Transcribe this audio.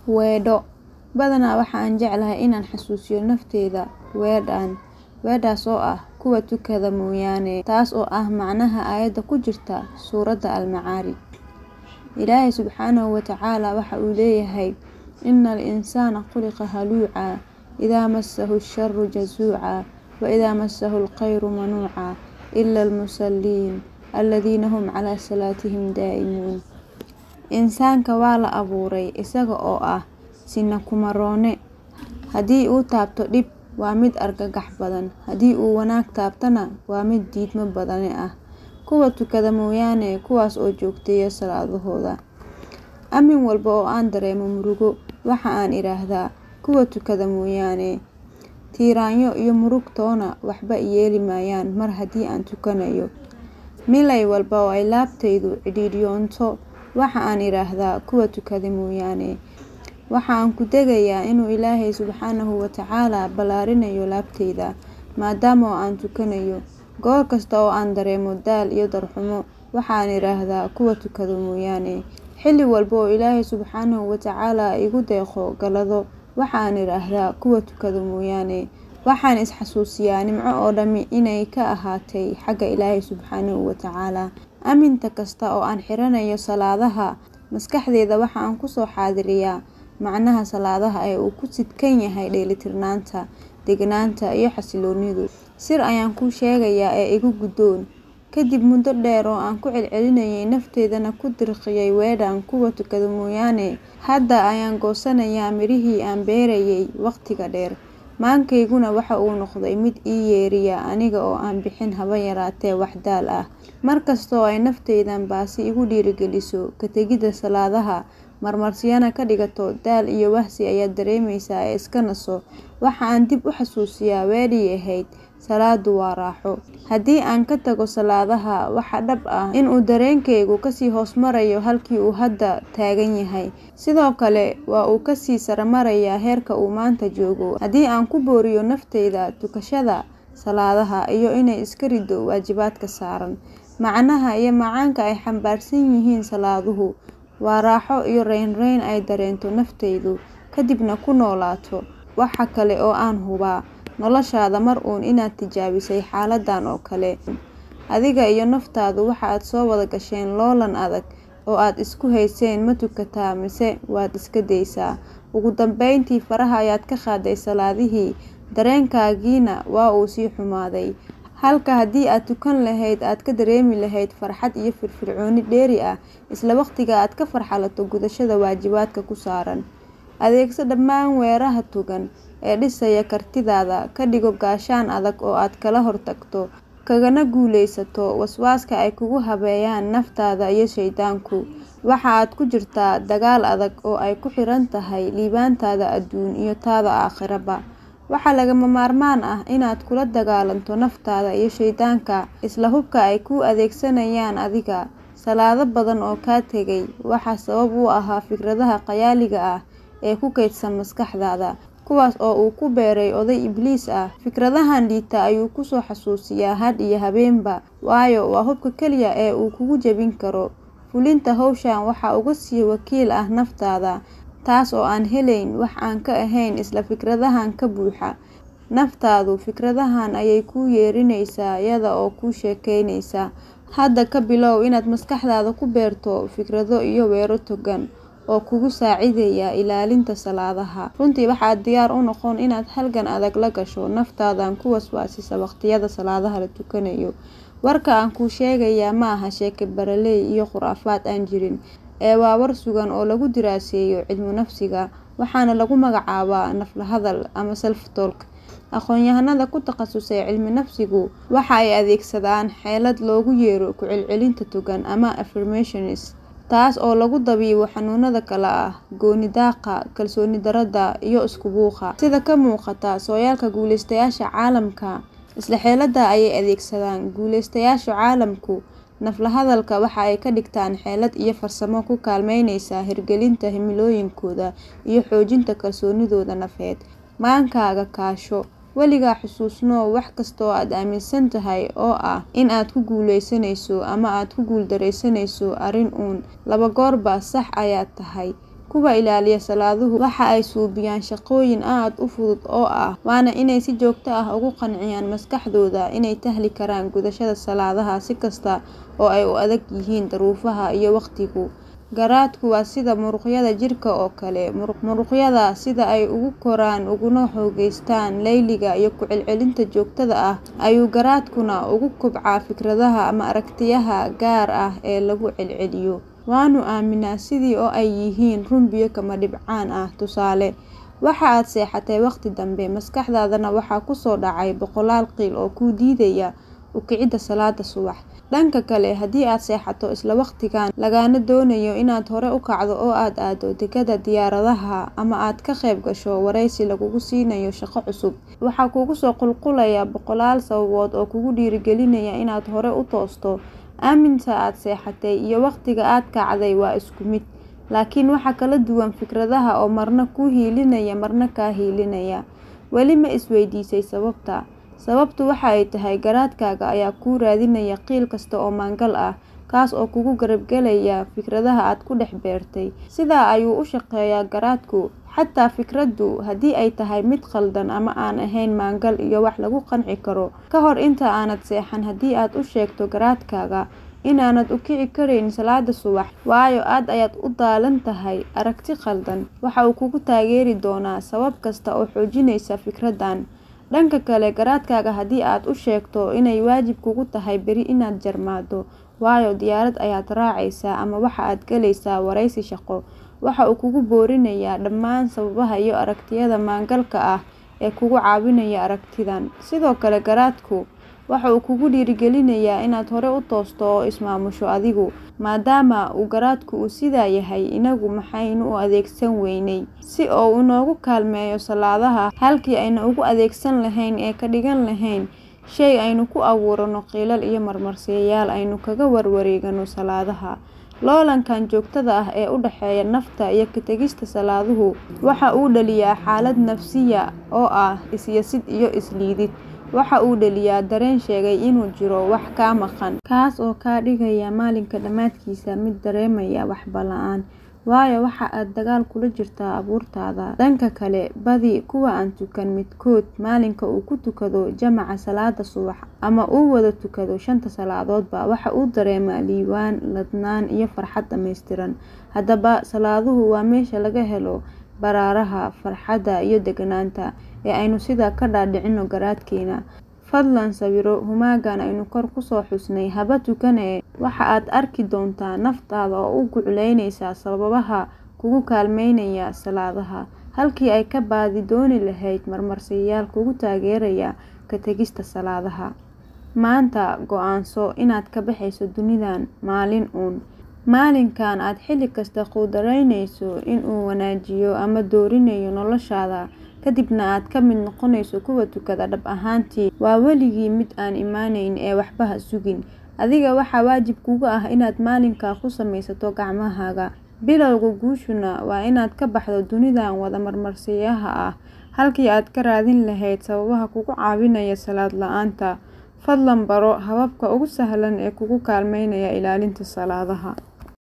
Weedho Badanaa waxa aan jeclahay inaan xasuusiyo naftayda weedhaan, weedhaas oo ah kuwa tukada mooyaane, taas oo ah macnaha aayadda ku jirta suuradda Al-Macaarij. Ilaahay Subxaanahu wa Tacaala waxa uu leeyahay: Inna al-insaana khuliqa haluucaa idaa massahu ash-sharru jazuucaa wa idaa massahu al-khayru manuucaa illa al-musalliin alladhiina hum calaa salaatihim daa'imuun. Insaanka waa la abuuray isaga oo ah sinna kuma roone. Haddii uu taabto dhib, waa mid argagax badan, haddii uu wanaag taabtana waa mid diidmo badane ah. Kuwa tukada mooyaane kuwaas oo joogteeya salaadahooda. Aamin walba oo aan dareemo murugo, waxa aan idhaahdaa kuwa tukada mooyaane. Tiiraanyo iyo murug toona waxba i yeeli maayaan mar haddii aan tukanayo. Milay walba oo ay laabtaydu cidhiidhiyoonto, waxa aan idhaahdaa kuwa tukada mooyaane. Waxa aan ku degayaa inuu Ilaahay Subxaanahu wa Tacaala ballaarinayo laabtayda, maadaama oo aan tukanayo. Goor kasta oo aan dareemo daal iyo darxumo, waxa aan idhaahdaa kuwa tukada mooyaane. Xilli walba oo Ilaahay Subxaanahu wa Tacaala igu deeqo gallado, waxa aan idhaahdaa kuwa tukada mooyaane. Waxaan is xasuusiyaa nimco oo dhami inay ka ahaatay xagga Ilaahay Subxaanahu wa Tacaala. Aaminta kasta oo aan xiranayo salaadaha, maskaxdayda waxa aan ku soo xaadiriyaa macnaha salaadaha ee uu ku sidkan yahay dheelitirnaanta, degganaanta iyo xasilloonidu. Sir ayaan kuu sheegayaa ee iga guddoon. Kadib muddo dheer oo aan ku celcelinayay naftaydana ku dirqiyay weedhaan kuwa tukada mooyaane, hadda ayaan goosanayaa midhihii aan beerayay waqtiga dheer. Maankayguna waxa uu noqday mid ii yeeriya aniga oo aan bixin haba yaraatee wax daal ah. Mar kasta oo ay naftaydan baasi igu dhiirrigeliso ka tegidda salaadaha, marmarsiyana ka dhigato daal iyo wahsi ayaad dareemaysaa ee iska naso, waxa aan dib u xasuusiyaa weedhii ahayd: Salaadu waa raaxo. Haddii aan ka tago salaadaha, waxa dhab ah in uu dareenkaygu kasii hoos marayo halkii uu hadda taagan yahay, sidoo kale waa uu ka sii sare marayaa heerka uu maanta joogo. Haddii aan ku booriyo naftayda tukashada salaadaha iyo inay iska riddo waajibaadka saaran, macnaha iyo macaanka ay xambaarsan yihiin salaaduhu waa raaxo iyo raynrayn ay dareento naftaydu, kadibna ku noolaato. Waxa kale oo aan hubaa noloshaada mar uun inaad tijaabisay xaaladdan oo kale. Adiga iyo naftaadu waxa aad soo wada gasheen loolan adag oo aad isku hayseen ma tukataa mise waad iska daysaa. Ugu dambeyntii faraha ayaad ka qaaday salaadihii, dareenkaagiina waa uu sii xumaaday. Halka haddii aad tukan lahayd aad ka dareemi lahayd farxad iyo firfircooni dheeri ah isla waqtiga aad ka farxalato gudashada waajibaadka ku saaran. Adeegso dhammaan weeraha togan ee dhisaya kartidaada, ka dhigo gaashaan adag oo aad kala hortagto, kagana guulaysato waswaaska ay kugu habeeyaan naftaada iyo shaydaanku. Waxa aad ku jirtaa dagaal adag oo ay ku xiran tahay liibaantaada adduun iyo taada aakhiraba. Waxaa lagama maarmaan ah inaad kula dagaalanto naftaada iyo shaydaanka isla hubka ay kuu adeegsanayaan adiga. Salaado badan oo kaa tegay waxaa sabab u ahaa fikradaha khayaaliga ah ee ku kaydsan maskaxdaada, kuwaas oo uu ku beeray oday Ibliis ah. Fikradahan liita ayuu ku soo xasuusiyaa had iyo habeenba, waayo waa hubka kaliya ee uu kugu jebin karo. Fulinta hawshan waxaa uga sii wakiil ah naftaada, taas oo aan helayn wax aan ka ahayn isla fikradahan ka buuxa. Naftaadu fikradahan ayay kuu yeerinaysaa iyada oo kuu sheekaynaysa. Hadda ka bilow inaad maskaxdaada ku beerto fikrado iyo weero togan oo kugu saacidaya ilaalinta salaadaha. Runtii waxaad diyaar u noqon inaad halgan adag la gasho naftaadan ku waswaasisa waqtiyada salaadaha la tukanayo. Warka aan kuu sheegayaa ma aha sheeko baraley iyo khuraafaad aan jirin, ee waa war sugan oo lagu diraaseeyo cilmu nafsiga, waxaana lagu magacaabaa naf-la-hadal ama self-talk. Aqoonyahanada ku takhasusay cilmi nafsigu waxa ay adeegsadaan xeelad loogu yeero ku celcelinta togan ama affirmations, taas oo lagu dabiibo xanuunada kala ah gooni-daaqa, kalsooni darrada, iyo isku buuqa. Sida ka muuqata sooyaalka guuleystayaasha caalamka, isla xeeladdan ayay adeegsadaan. Guuleystayaasha caalamku naf-la-hadalka waxa ay ka dhigtaan xeelad iyo farsamo ku kaalmeynaysa hirgelinta himilooyinkooda iyo xoojinta kalsoonidooda nafeed. Maankaaga kaasho, weligaa xusuusnow wax kasta oo aad aaminsan tahay oo ah in aad ku guuleysanayso ama aad ku guuldareysanayso arrin uun, laba goorba sax ayaad tahay. kuwa ilaaliya salaaduhu waxa ay suubiyaan shaqooyin aad u fudud oo ah waana inay si joogto ah ugu qanciyaan maskaxdooda inay tahli karaan gudashada salaadaha si kasta oo ay u adag yihiin duruufaha iyo waqtigu garaadku waa sida muruqyada jirka oo kale muruqyada sida ay ugu koraan uguna xoogeystaan layliga iyo ku celcelinta joogtada ah ayuu garaadkuna ugu kobcaa fikradaha ama aragtiyaha gaar ah ee lagu celceliyo waanu aaminaa sidii oo ay yihiin run biyo kama dhibcaan ah tusaale waxa aad seexatay waqti dambe maskaxdaadana waxaa kusoo dhacay boqolaal qiil oo kuu diidaya u kicidda salaada subax dhanka kale haddii aad seexato isla waqtigan lagaana doonayo inaad hore u kacdo oo aad aado dekada diyaaradaha ama aad ka qayb gasho wareysi lagugu siinayo shaqo cusub waxaa kugu soo qulqulaya boqolaal sababood oo kugu dhiirigelinaya inaad hore u toosto aaminta aad seexatay iyo waqtiga aad kacday waa isku mid laakiin waxaa kala duwan fikradaha oo marna kuu hiilinaya marna kaa hiilinaya weli ma isweydiisay sababta sababtu waxa ay tahay garaadkaaga ayaa kuu raadinaya qiil kasta oo maangal ah kaas oo kugu garabgelaya fikradaha aad ku dhex beertay sidaa ayuu u shaqeeyaa garaadku xataa fikraddu haddii ay tahay mid khaldan ama aan ahayn maangal iyo wax lagu qanci karo ka hor inta aanad seexan haddii aad u sheegto garaadkaaga inaanad u kici karayn salaada subax waayo aad ayaad u daalan tahay aragti khaldan waxa uu kugu taageeri doonaa sabab kasta oo xoojinaysa fikraddan dhanka kale garaadkaaga haddii aad u sheegto inay waajib kugu tahay beri inaad jarmaado waayo diyaarad ayaad raacaysaa ama waxa aad galaysaa wareysi shaqo waxa uu kugu boorinayaa dhammaan sababaha iyo aragtiyada maangalka ah ee kugu caawinaya aragtidan sidoo kale garaadku waxa uu kugu dhiirigelinayaa inaad hore u toosto oo ismaamusho adigu maadaama uu garaadku uu sidaa yahay inagu maxaynu u adeegsan weynay si oo inoogu kaalmeeyo salaadaha halkii ayna ugu adeegsan lahayn ee ka dhigan lahayn shay aynu ku abuurano qiilal iyo marmarsiyayaal aynu kaga warwareegano salaadaha loolankan joogtada ah ee u dhexeeya nafta iyo ka tegista salaaduhu waxa uu dhaliyaa xaalad nafsiya oo ah isyasid iyo isliidid waxa uu dhaliyaa dareen sheegay inuu jiro wax kaa maqan kaas oo kaa dhigaya maalinka dhammaadkiisa mid dareemaya waxba la-aan waayo waxa aad dagaal kula jirtaa abuurtaada dhanka kale badi kuwa aan tukan midkood maalinka uu ku tukado jamaca salaada subax ama uu wada tukado shanta salaadoodba waxa uu dareemaa liibaan ladnaan iyo farxad dhammaystiran haddaba salaaduhu waa meesha laga helo baraaraha farxadda iyo deganaanta ee aynu sidaa ka dhaadhicino garaadkeena fadlan sawiro humaagan aynu kor kusoo xusnay haba tukane waxa aad arki doontaa naftaada oo u gucleynaysa sababaha kugu kaalmeynaya salaadaha halkii ay ka baadi dooni lahayd marmarsiyayaal kugu taageeraya ka tegista salaadaha maanta go-aanso inaad ka baxayso dunidan maalin uun maalinkan aad xilli kasta quudaraynayso inuu wanaajiyo ama doorinayo noloshaada kadibna aad ka mid noqonayso kuwa tukada dhab ahaantii waa weligii mid aan imaaneyn ee waxba ha sugin adiga waxaa waajib kugu ah inaad maalinkaa ku samaysato gacmahaaga bilowga guushuna waa inaad ka baxdo dunidan wada marmarsiyaha ah halkii aad ka raadin lahayd sababaha kugu caawinaya salaad la-aanta fadlan baro hababka ugu sahlan ee kugu kaalmeynaya ilaalinta salaadaha